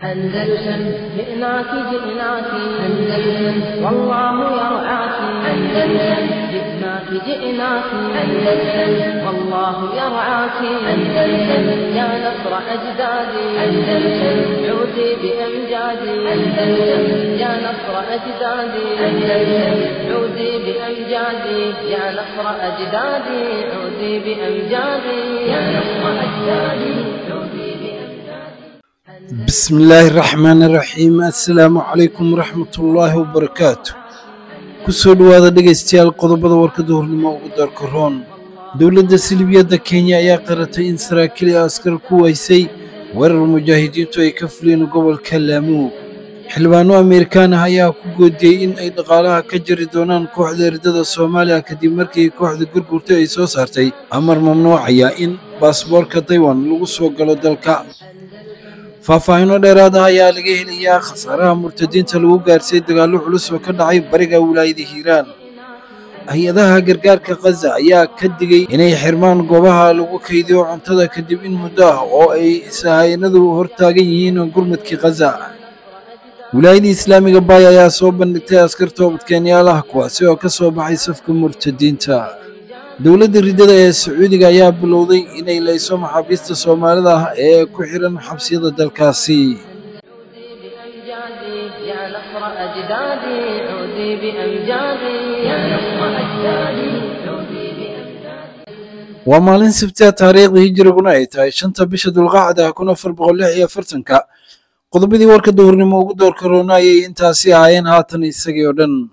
أندلسن جئناك جئناك أندلسن والله يرعاك أندلسن جئناك جئناك أندلسن والله يرعاك أندلسن يا نصر أجدادي أندلسن عودي بأمجادي أندلسن يا نصر أجدادي أندلسن عودي بأمجادي يا نصر أجدادي عودي بأمجادي يا نصر أجدادي عودي بأمجادي بسم الله الرحمن الرحيم assalaamu calaykum waraxmatullaahi wabarakaatu kusoo dhowaada dhegaystayaal qodobada warkada hornimo ugu daarka roon dowladda silibiyadda kenya ayaa qaratay in saraakiil ee askar ku waysay weerar mujaahidiintu ay ka fuleen gobolka laamuug xildhibaano ameerikaan ah ayaa ku goodiyey in ay dhaqaalaha ka jari doonaan kooxda eridada soomaaliya kadib markii kooxda gurgurta ay soo saartay amar mamnuucaya in baasboorka taiwan lagu soo galo dalka faahfaahinno dheeraad ah ayaa laga helayaa khasaaraha murtadiinta lagu gaarsiiyey dagaallo culus oo ka dhacay bariga wilaayada hiiraan hay-adaha gargaarka khaza ayaa ka digay inay xirmaan goobaha lagu kaydiyo cuntada kadib in muddo ah oo ay sahaynadu hortaagan yihiin gurmadkii khaza wilaayada islaamiga baay ayaa soo bandhigtay askar toobadkeenyaal ah kuwaasi oo ka soo baxay safka murtadiinta dowladda riddada ee sacuudiga ayaa bilowday inay layso maxaabiista soomaalida ah ee ku xihan xabsiyada dalkaasi بأمجادي يا نصر أجدادي عودي بأمجادي يا نصر أجدادي عودي بأمجادي waa maalin sabtiha taariikhda hijiriguna ay tahay shanta bisha dulqaacda kun afar boqol lix iyo afartanka qodobadii warka duhurnimo ugu doorka roona ayay intaasi ahaayeen haatan isagii oo dhan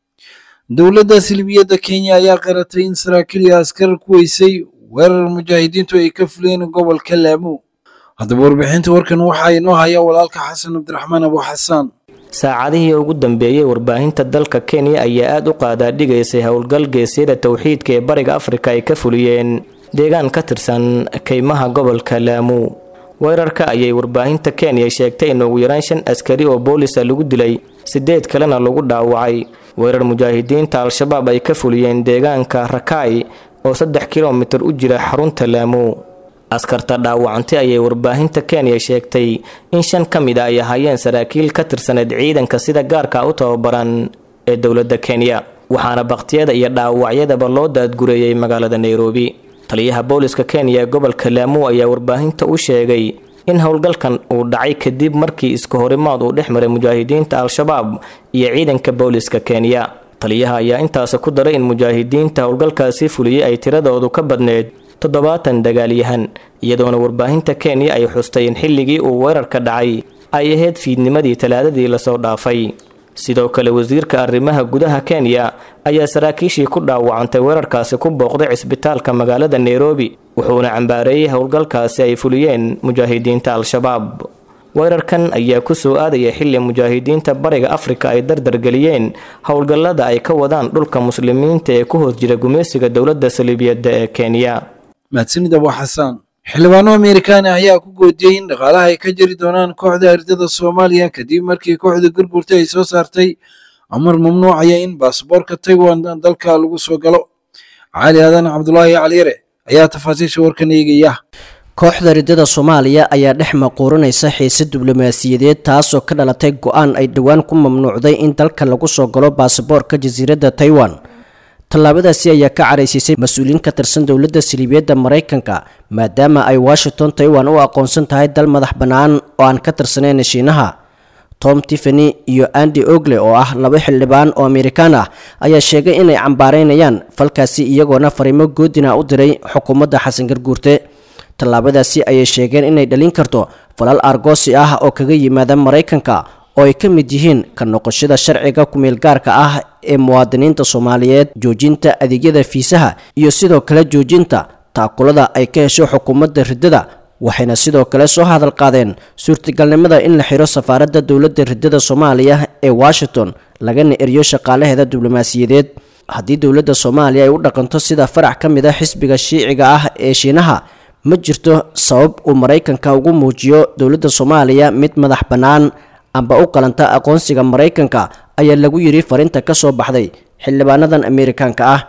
dowladda silibiyadda kenya ayaa qaratay in saraakiil iyo askar ku weysay weerar mujaahidiintu ay ka fuleen gobolka laamu haddaba warbixinta warkan waxaa inoo haya walaalka xasan cabdiraxmaan abu xasaan saacadihii ugu dambeeyey warbaahinta dalka kenya ayaa aada u qaadaadhigaysay howlgal geesyada towxiidka ee bariga afrika ay ka fuliyeen deegaan ka tirsan keymaha gobolka laamu weerarka ayay warbaahinta kenya sheegtay in ugu yaraan shan askari oo boolisa lagu dilay sideed kalena lagu dhaawacay weerar mujaahidiinta al-shabaab ay ka fuliyeen deegaanka rakai oo saddex kilomitir u jira xarunta laamu askarta dhaawacantay ayay warbaahinta kenya sheegtay in shan ka mid a ay ahaayeen saraakiil ka tirsaneed ciidanka sida gaarka u tababaran ee dowladda kenya waxaana bakhtiyada iyo dhaawacyadaba loo daadgureeyey magaalada nairobi taliyaha booliska kenya ee gobolka laamu ayaa warbaahinta u sheegay in howlgalkan uu dhacay kadib markii iska horimaad uu dhex maray mujaahidiinta al-shabaab iyo ciidanka booliska kenya taliyaha ayaa intaasi ku daray in mujaahidiinta howlgalkaasi fuliyey ay tiradoodu ka badneed toddobaatan dagaalyahan iyadoona warbaahinta kenya ay xustay in xilligii uu weerarka dhacay ay ahayd fiidnimadii talaadadii lasoo dhaafay sidoo kale wasiirka arrimaha gudaha kenya ayaa saraakiishii ku dhaawacantay weerarkaasi ku booqday cisbitaalka magaalada nairobi wuxuuna cambaareeyey howlgalkaasi ay fuliyeen mujaahidiinta al-shabaab weerarkan ayaa kusoo aadaya xilli mujaahidiinta bariga afrika ay dardargeliyeen howlgallada ay ka wadaan dhulka muslimiinta ee ku hoos jira gumaysiga dowladda saliibiyadda ee kenya mahadsanid abu xasaan xildhibaano ameerikaan ah ayaa ku goodiyey in dhaqaalaha ay ka jari doonaan kooxda ardada soomaaliya kadib markii kooxda gurgurta ay soo saartay amar mamnuucaya in baasboorka taiwan dalka lagu soo galo cali aadan cabdulaahi caliyare ayaa tafaasiisha warkan eegaya kooxda riddada soomaaliya ayaa dhex maquuranaysa xiise diblomaasiyadeed taasoo ka dhalatay go-aan ay dhowaan ku mamnuucday in dalka lagu soo galo baasaboorka jasiiradda taiwan tallaabadaasi ayaa ka caraysiisay mas-uuliyiin ka tirsan dowladda siliibiyadda maraykanka maadaama ay washington taiwan u aqoonsan tahay dal madax bannaan oo aan ka tirsanayn shiinaha tom tiffany iyo andy ogle oo ah laba xildhibaan oo amerikaan ah ayaa sheegay inay cambaareynayaan falkaasi iyagoona fariimo goodina u diray xukuumadda xasan garguurte tallaabadaasi ayay sheegeen inay dhalin karto falal argoosi ah oo kaga yimaada maraykanka oo ay ka mid yihiin ka noqoshada sharciga kumeelgaarka ah ee muwaadiniinta soomaaliyeed joojinta adeegyada fiisaha iyo sidoo kale joojinta taakulada ay ka hesho xukuumadda riddada waxayna sidoo kale soo hadal qaadeen suurtagalnimada in la xiro safaaradda dowladda riddada soomaaliya ee washington lagana eriyo shaqaalaheeda diblomaasiyadeed haddii dowladda soomaaliya ay u dhaqanto sida farac ka mid a xisbiga shiiciga ah ee shiinaha ma jirto sabab uu maraykanka ugu muujiyo dowladda soomaaliya mid madax bannaan amba u qalanta aqoonsiga maraykanka ayaa lagu yidhi fariinta ka soo baxday xildhibaanadan ameerikaanka ah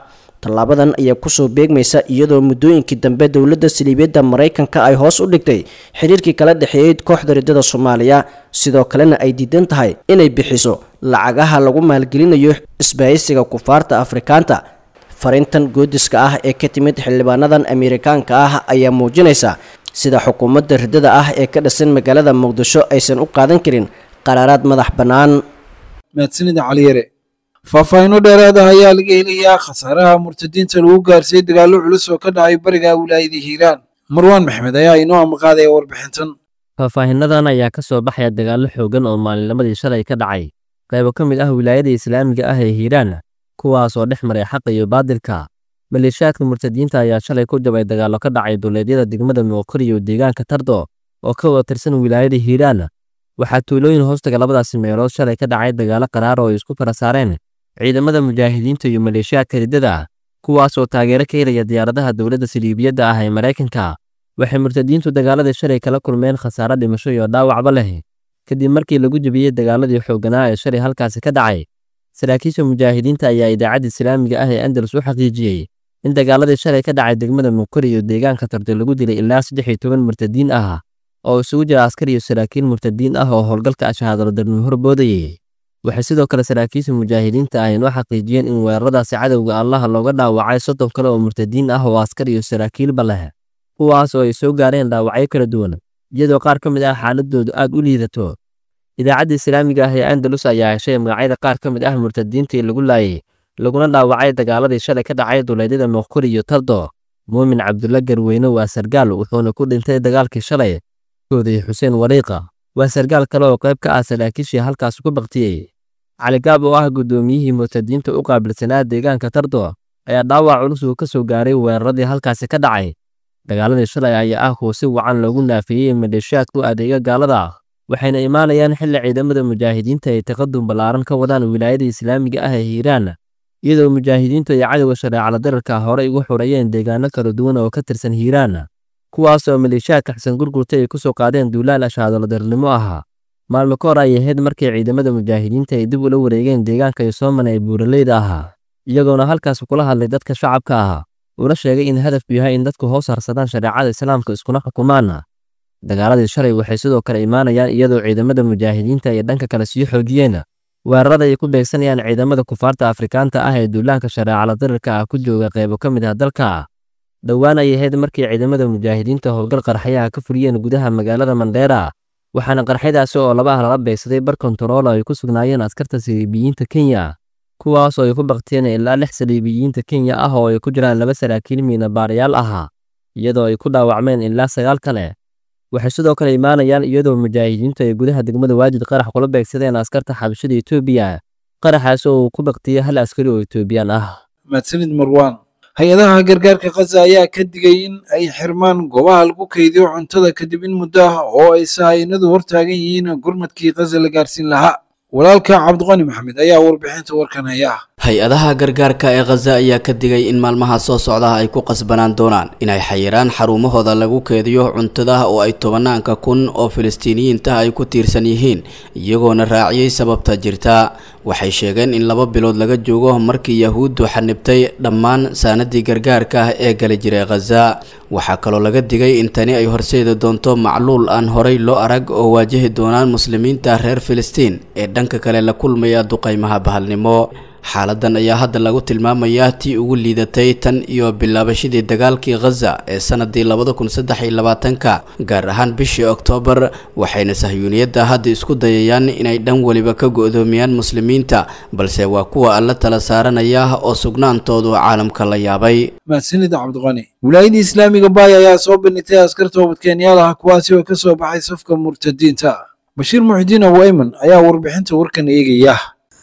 tallaabadan ayaa kusoo beegmaysa iyadoo muddooyinkii dambe dowladda saliibiyadda maraykanka ay hoos u dhigtay xiriirkii kala dhexeeyey kooxda riddada soomaaliya sidoo kalena ay diidan tahay inay bixiso lacagaha lagu maalgelinayo isbahaysiga kufaarta afrikaanta fariintan goodiska ah ee ka timid xildhibaanadan ameerikaanka ah ayaa muujinaysa sida xukuumadda riddada ah ee ka dhisan magaalada muqdisho aysan u qaadan karin qaraaraad madax bannaan mahadsanida caliyare faahfaahinno dheeraad ah ayaa laga helayaa khasaaraha murtadiinta lagu gaarsiiyey dagaallo culus oo ka dhacay bariga wilaayada hiiraan marwaan maxmed ayaa inoo amaqaadaya warbixintan faahfaahinnadan ayaa ka soo baxaya dagaallo xooggan oo maalinnimadii shalay ka dhacay qaybo ka mid ah wilaayada islaamiga ah ee hiiraan kuwaas oo dhex maray xaqa iyo baadilka maleeshiyaadka murtadiinta ayaa shalay ku jabay dagaallo ka dhacay duleedyada degmada muuqari iyo deegaanka tardo oo ka wada tirsan wilaayada hiiraan waxaa tuulooyin hoostaga labadaasi meelood shalay ka dhacay dagaallo qaraar oo ay isku fara saareen ciidamada mujaahidiinta iyo maleeshiyaadka riddada kuwaas oo taageero ka helaya diyaaradaha dowladda saliibiyadda ah ee maraykanka waxay murtadiintu dagaaladii shalay kala kulmeen khasaare dhimasho iyo dhaawacba leh kadib markii lagu jebiyey dagaaladii xoogganaa ee shalay halkaasi ka dhacay saraakiisha mujaahidiinta ayaa idaacadda islaamiga ah ee andalus u xaqiijiyey in dagaaladii shalay ka dhacay degmada muquri iyo deegaanka tardo lagu dilay ilaa saddex iyo toban murtadiin ah oo isugu jira askar iyo saraakiil murtadiin ah oo howlgalka ashahaadalodarnimo horboodayay waxay sidoo kale saraakiisha mujaahidiinta ah inoo xaqiijiyeen in weeraradaasi cadowga allaha looga dhaawacay soddon kale oo murtadiin ah oo askar iyo saraakiilba leh kuwaas oo ay soo gaareen dhaawacyo kala duwan iyadoo qaar ka mid ah xaaladoodu aad u liidato idaacadda islaamiga ah ee andalus ayaa heshay magacyada qaar ka mid ah murtadiintii lagu laayay laguna dhaawacay dagaaladii shalay ka dhacay duleedyada muuquri iyo tardo muumin cabdulla garweyne waa sargaal wuxuuna ku dhintay dagaalkii shalay koodii xuseen wariiqa waa sargaal kale oo qayb ka ah saraakiishii halkaas ku baktiyey caligaab oo ah guddoomiyihii murtadiinta u qaabilsanaa deegaanka tardo ayaa dhaawac culus uu ka soo gaaray weeraradii halkaasi ka dhacay dagaaladii shalay ayaa ah kuwa si wacan loogu naafeeyey maleeshiyaadku adeega gaalada waxayna imaanayaan xilli ciidamada mujaahidiinta ay taqadum ballaaran ka wadaan wilaayada islaamiga ah ee hiiraan iyadoo mujaahidiintu ay cadowga shareecala dararka horey ugu xureeyeen deegaano kala duwan oo ka tirsan hiiraan kuwaas oo maleeshiyaadka xasan gurgurta ay ku soo qaadeen duulaal ashaadaladarnimo ahaa maalmo ka hor ay ahayd markii ciidamada mujaahidiinta ay dib ula wareegeen deegaanka yosoomana ee buuraleyda ahaa iyagoona halkaas kula hadlay dadka shacabka ah una sheegay in hadafku yahay in dadku hoos harsadaan shareecada islaamka iskuna xukumaan dagaaladii shalay waxay sidoo kale imaanayaan iyadoo ciidamada mujaahidiinta ay dhanka kale sii xoogiyeen weerarada ay ku beegsanayaan ciidamada kufaarta afrikaanta ah ee duulaanka shareecala dararka ah ku jooga qaybo ka mid ah dalka dhowaan ay ahayd markii ciidamada mujaahidiinta howlgal qarxayaha ka fuliyeen gudaha magaalada mandheera waxaana qarxyadaasi oo laba ah lala beegsaday bar kontarool ay ku sugnaayeen askarta saliibiyiinta kenya kuwaas oo ay ku baktiyeen ilaa lix saliibiyiinta kenya ah oo ay ku jiraan laba saraakiil miinabaarayaal ahaa iyadoo ay ku dhaawacmeen ilaa sagaal kale waxay sidoo kale imaanayaan iyadoo mujaahidiintu ay gudaha degmada waajid qarax kula beegsadeen askarta xabashada etoobiya qaraxaas oo uu ku baktiyey hal askari oo etoobiyaan ah mahadsanid marwaan hay-adaha gargaarka khaza ayaa ka digay in ay xirmaan goobaha lagu kaydiyo cuntada kadib in muddo ah oo ay sahaynadu hortaagan yihiin gurmadkii khaza la gaarsiin lahaa walaalka cabdiqani maxamed ayaa warbixinta warkan haya hay-adaha gargaarka ee khaza ayaa ka digay in maalmaha soo socdaha ay ku qasbanaan doonaan inay xayiraan xarumahooda lagu keediyo cuntada oo ay tobanaanka kun oo filistiiniyiinta ay ku tiirsan yihiin iyagoona raaciyey sababta jirta waxay sheegeen in laba bilood laga joogo markii yahuuddu xanibtay dhammaan saanadii gargaarka ah ee gali jiray khaza waxaa kaloo laga digay in tani ay horseedi doonto macluul aan horay loo arag oo waajahi doonaan muslimiinta reer filistiin ee dhanka kale la kulmaya duqaymaha bahalnimo xaaladan ayaa hadda lagu tilmaamayaa tii ugu liidatay tan iyo bilaabashadii dagaalkii khaza ee sanadii labada kun saddex iyo labaatanka gaar ahaan bishii oktoobar waxayna sahyuuniyadda hadda isku dayayaan inay dhan weliba ka go-doomiyaan muslimiinta balse waa kuwa alla tala saaranaya oo sugnaantoodu caalamka la yaabay mahadsanid cabdiqani wilaayadda islaamiga baay ayaa soo bandhigtay askar toobadkeenyaal ah kuwaasi oo ka soo baxay safka murtadiinta bashiir muxidiin abu ayman ayaa warbixinta warkan eegaya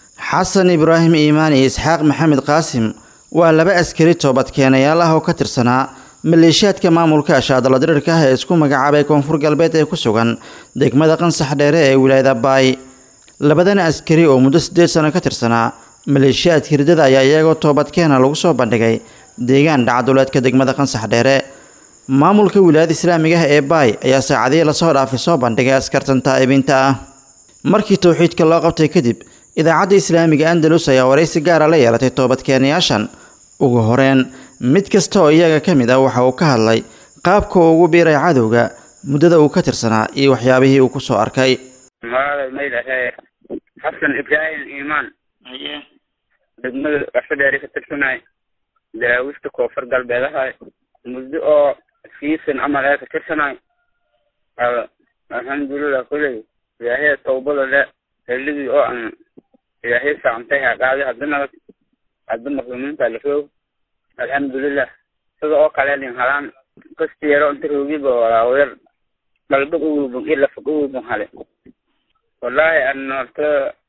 xasan ibraahim iimaan iyo isxaaq maxamed qaasim waa laba askari toobadkeenayaal ah oo ka tirsanaa maleeshiyaadka maamulka ashaadala dirirka ah ee isku magacaabay koonfur galbeed ee ku sugan degmada qansax dheere ee wilaayada baay labadan askari oo muddo siddeed sano ka tirsanaa maleeshiyaadka hirdada ayaa iyagoo toobadkeena lagu soo bandhigay deegaan dhacduleedka degmada qansax dheere maamulka wilaayada islaamiga ah ee baay ayaa saacadihii lasoo dhaafay soo bandhigay askartan taa'ibiinta ah markii towxiidka loo qabtay kadib idaacadda islaamiga andalus ayaa waraysi gaara la yeelatay toobadkeenayaashan ugu horeen mid kasta oo iyaga ka mid ah waxa uu ka hadlay qaabka uu ugu biiray cadowga muddada uu ka tirsanaa iyo waxyaabihii uu kusoo arkay magaalada maydhahe xasan ibraahim iimaan degmada waxfadheeri ka tirsanay daawista koonfur galbeedahay muddo oo siisan camal ee ka tirsanay alxamdulilah kuley ilaahay tawbada le xilligii oo aan ilaahay saamtay haqaaday haddana hadda muslimiinta la roog alxamdulilah sida oo kale nin halaan kastiyeero inta roogiba walaawayar dalbag uwubun iyo lafag uwubun hale wallahi an horta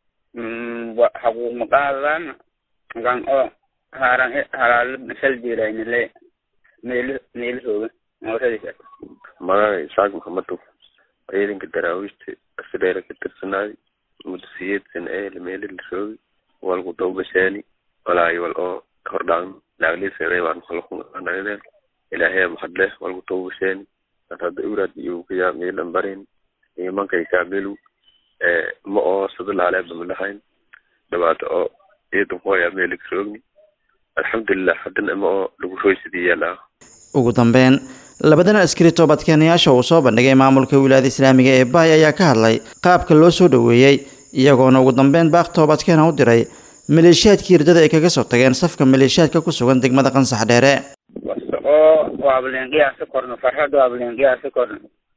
xaquuq maqaadaan gan oo haaran halaalo shal jiiraynile meeli meeli rooga mooradiisa magaca isaaq maxamedow ciidanka daraawiishta asidheera ka tirsanaaday muddo siyeed sana ee meeli la roogi walku dawbashaani walaayo wal oo hordhaan laagliisana waan kalakunanagdeen ilaahay mahadleh walku dawbashaani hadda uraad iyo kayaa meelan barin imankay kaamilu ma oo sida laaleeba malahayn dhibaato oo ciidan hooya meeli ka roogni alxamdulilah haddana ma oo lagu roysidii yaalaa ugu dambeyn labadan askari toobadkeenayaasha uu soo bandhigay maamulka wilaayada islaamiga ee baay ayaa ka hadlay qaabka loo soo dhoweeyey iyagoona ugu dambeyn baaq toobadkeena u diray maleeshiyaadkii hirdada ay kaga soo tageen safka maleeshiyaadka ku sugan degmada qansax dheere basta oo waableenqiyaasa korno farxad waableenqiyaasa korno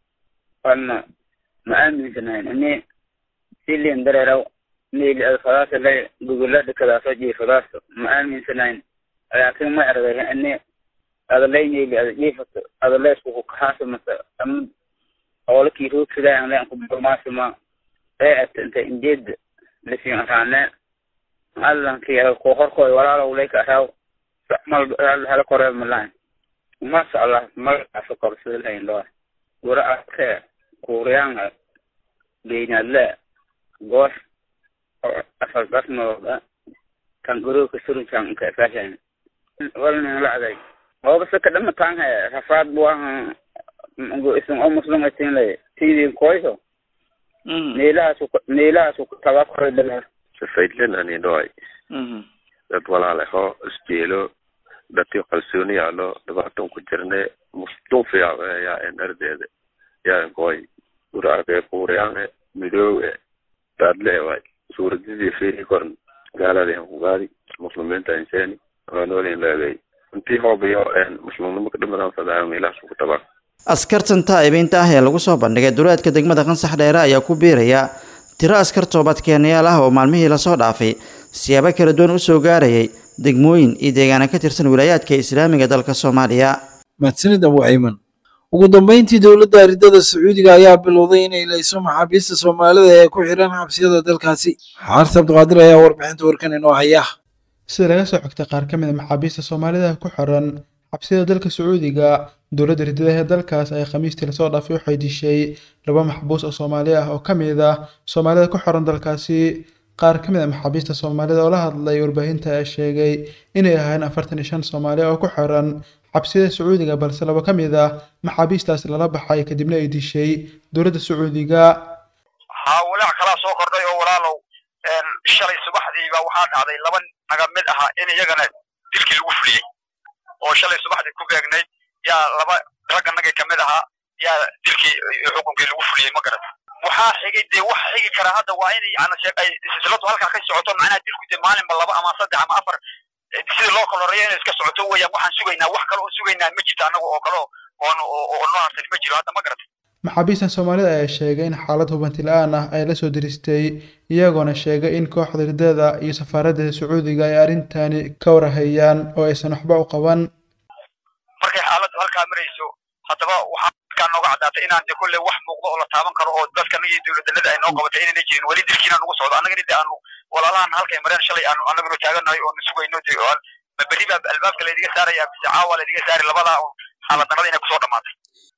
wana ma aaminsanayn ini silin dareeraw meeli adfadaasa le gugulada kadaaso jiifadaaso ma aaminsanayn laakiin ma erday ini adalay meeli ada jiifato adalay iskuku kaxaasa mase ama oolakii roogsadaayan leen kuburmaasima ee ata inta injeeda lasiin araane allankii ko horkooy walaalow leyka araaw mal hala koree malaan masha allah magacaasa korsadahayn loo gura arkee kuuriyanga beenadle goosh afardasnooda kan gurooka surunkan inka fashan walnin lacday hoobase kadhama taanhe rafaad buaha isin oo muslim atin le tidin koyso meelahaasu meelahaasu taba koy dhalar safaydlen ani dhoay dad walaale ho isjeelo dadkii qalsooni yaalo dhibaatan ku jirne musduufiya yaa en ardeeda yaa koy ur arkee kuuriyaane midoowe daadle waay suuradidii fiiri koran gaaladeen ku gaadi muslimiinta inseeni waanoolin leegay intii hoobiyo muslimnimo ka dhimadan fadaayo meelahaasu ku tabaa askartan taa'ibiinta ah ee lagu soo bandhigay duleedka degmada qansax dheere ayaa ku biiraya tiro askar toobadkeenayaal ah oo maalmihii lasoo dhaafay siyaabo kala duwan u soo gaarayay degmooyin iyo deegaana ka tirsan wilaayaadka islaamiga dalka soomaaliya mahadsanid abu ciiman ugu dambeyntii dowladda aridada sacuudiga ayaa bilowday inay layso maxaabiista soomaalida ee ku xiran xabsiyada dalkaasi xaarta abdiqaadir ayaa warbixinta warkan inoo haya sida laga soo xigtay qaar ka mid a maxaabiista soomaalida ku xiran xabsiyada dalka sacuudiga dowladda ridadaha ee dalkaas ay khamiistii lasoo dhaafay waxay dishay laba maxbuus oo soomaali ah oo ka mid ah soomaalida ku xiran dalkaasi qaar ka mid a maxaabiista soomaalida oo la hadlay warbaahinta ayaa sheegay inay ahaayeen afartan iyo shan soomaali oo ku xiran xabsiyada sacuudiga balse laba ka mid ah maxaabiistaasi lala baxay kadibna ay dishay dowladda sacuudiga haa walaac kalaa soo kordhay oo walaalow shalay subaxdiiba waxaa dhacday laba naga mid ahaa in iyagana dilkii lagu fuliyey oo shalay subaxdii ku beegnayd yaa laba ragga nagay kamid ahaa yaa dilkii xukunkii lagu fuliyey ma garat waxaa xigay dee wax xigi kara hadda waa in yani ay silsiladu halkaa ka socoto macnaha dilku dee maalinba laba ama saddex ama afar sidii loo kala horeeya inay iska socoto weeyaan waxaan sugaynaa wax kale oo sugaynaa ma jirto annaga oo kale oon oo noo harsan ma jiro hadda ma garat maxaabiistan soomaalida ayaa sheegay in xaalad hubanti la-aan ah ay la soo diristay iyagoona sheegay in kooxda ridada iyo safaaradda sacuudiga ay arrintani ka warahayaan oo aysan waxba u qaban markay xaaladdu halkaa marayso haddaba waxaa halkaa nooga caddaatay inaan de kolley wax muuqdo oo la taaban karo oo dadkana iyo dowladdanada ay noo qabatay inayna jirin weli dilkiina nagu socdo annagana de aanu walaalahan halkay mareen shalay aanu annaguna taaganahay oonu sugayno de ma berri baa albaabka laydiga saaraya mise caawa laydiga saari labadaa xaaladdarada inay kusoo dhamaatay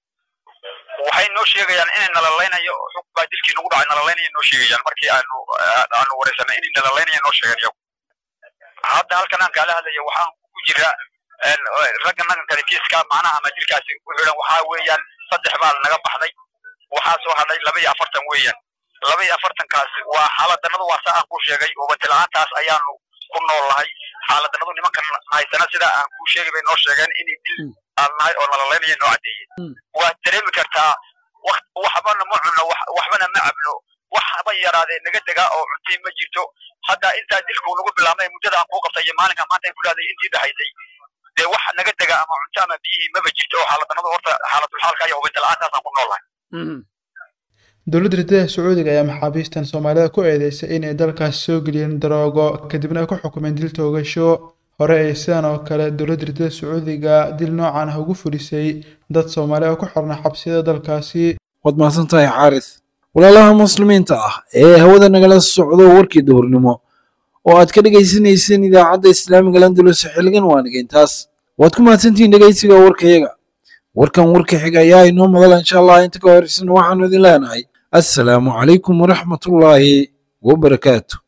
waxay noo sheegayaan inay nalaleynayo xug baa dilkii nagu dhacay nalaleynaya noo sheegayaan markii aanu aanu wareysanay inay nalaleynaya noo sheegeen iyagu hadda halkan aan kaala hadlaya waxaan ku jiraa ragga nagankani kiiska macnaha ama dilkaasi u xidhan waxaa weeyaan saddex baa naga baxday waxaa soo hadhay laba iyo afartan weeyaan laba iyo afartankaas waa xaaladdanadu waa saa aan ku sheegay hubanti la-aantaas ayaanu ku nool lahay xaaladanadu nimankan haysana sida aan kuu sheegay bay noo sheegeen inay dil aan nahay oo nalalaynaya noo caddeeyeen waad dareemi kartaa wakt waxbana ma cunno wax- waxbana ma cabno wax haba yaraadee naga degaa oo cuntay ma jirto hadda intaa dilku nagu bilaabmay muddada aan kuu qabtay iyo maalinka maanta aan kulaaday intii dhahaysay dee wax naga dega ama cunto ama biyihii maba jirto oo xaaladanadu horta xaaladulxaalka iyo hubinta la-aantaasaan ku noolahay dowladda ridada sacuudiga ayaa maxaabiistan soomaalida ku eedeysay inay dalkaas soo geliyeen daroogo kadibna ay ku xukumeen dil toogasho hore ay sidan oo kale dowladda ridada sacuudiga dil noocan ah ugu fulisay dad soomaali oo ku xirna xabsiyada dalkaasi waad mahadsan tahay xaaris walaalaha muslimiinta ah ee hawada nagala socdo warkii duhurnimo oo aad ka dhegaysanayseen idaacadda islaamiga landulus xilligan waaniga intaas waad ku mahadsantihiin dhegaysiga warkayaga warkan warka xiga ayaa inoo madala insha allah inta ka horeysan waxaanu idin leenahay assalaamu calaykum waraxmatullaahi wabarakaatu